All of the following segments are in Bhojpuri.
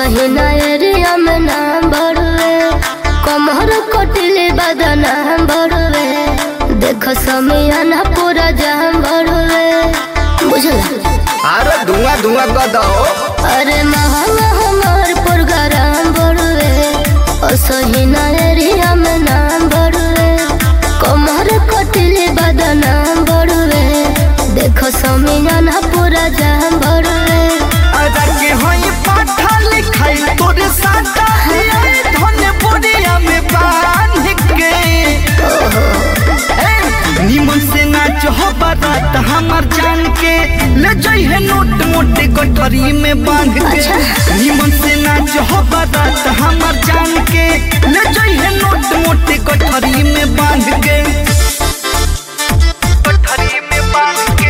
असहिना एरिया में नाम बढ़वे कमर कटिले बदनाम बढ़वे देख समियाना पूरा जाम बढ़वे बुझला अरे धुआं धुआं कर दो अरे महंगा हमार प्रोग्राम बढ़वे असहिना एरिया में नाम बढ़वे कमर कटिले बदनाम बढ़वे देख समियाना पूरा जाम बढ़वे अरे के होई पाठा लिखाई तोरे साटा लियाई धन बोरिया में बांध के ए, निमन से नाच हो बारात हमार जान के ले जाई है नोट मोटे गठरी में बांध के अच्छा। निमन से नाच हो बारात हमार जान के ले जाई है नोट मोटे गठरी में बांध के गठरी में बांध के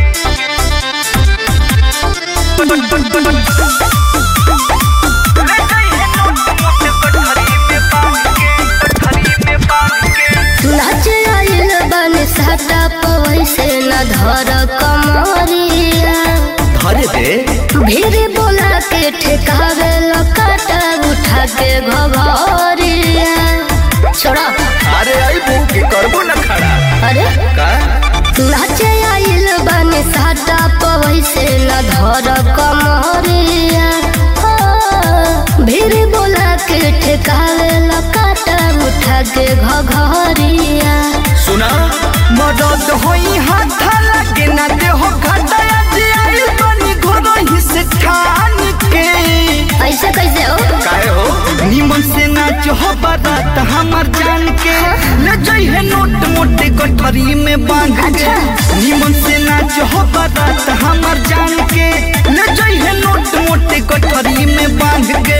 नाच आइल बन साटा पैसे न धर कमरिया धरे दे भीड़ बोला के ठेकावे लकाटा उठा के घबरिया छोड़ा अरे आई की करबो न खड़ा अरे का नाच आइल बन साटा पैसे न धर कमरिया हो, भीड़ बोला के ठेकावे लकाटा उठा के घघरिया सुना मदद होई हाथ लगे ना दे हो घटाया जे आई बनी घोरो ही से ठान के ऐसे कैसे हो काहे हो निमन से नाच हो बारात हमार जान के ले जाई है नोट मोटे गठरी में बांध के अच्छा। निमन से नाच हो बारात हमार जान के ले जाई है नोट मोटे गठरी में बांध के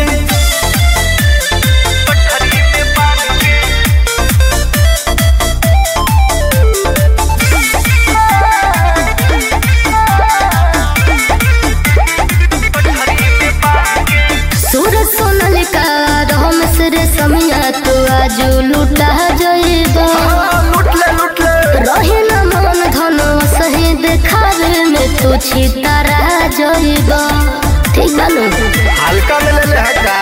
गठरी में बांध के सूरज सोनल का राम सिरे समिया तू आज लुटा जइबा हाँ, लूट ले लूट ले रही न मन धन सही देखावे में तू छितारा जइबा ठीक बानू हल्का में ले ले है का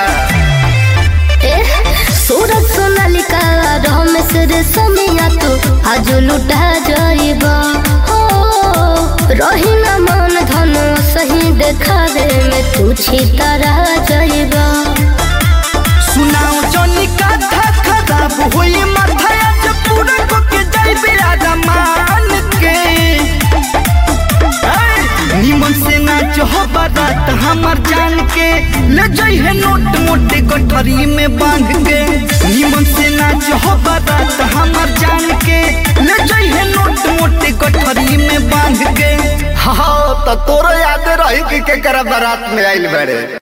ए सूरज सोनल का राम सिरे समिया तू आज लुटा जइबा हो रही न मन धन सही देखावे में तू छितारा जइबा सुनाओ जनी कथा खराब होई माथा आज पूरा को के जाई बिराजा मान के ऐ, निमन से नाच हो बारात हमार जान के ले जाई है नोट मोटे गठरी में बांध के निमन से नाच हो बारात हमार जान के ले जाई है नोट मोटे गठरी में बांध के हाँ तो तोरो याद रही कि के करा बारात में आइल बड़े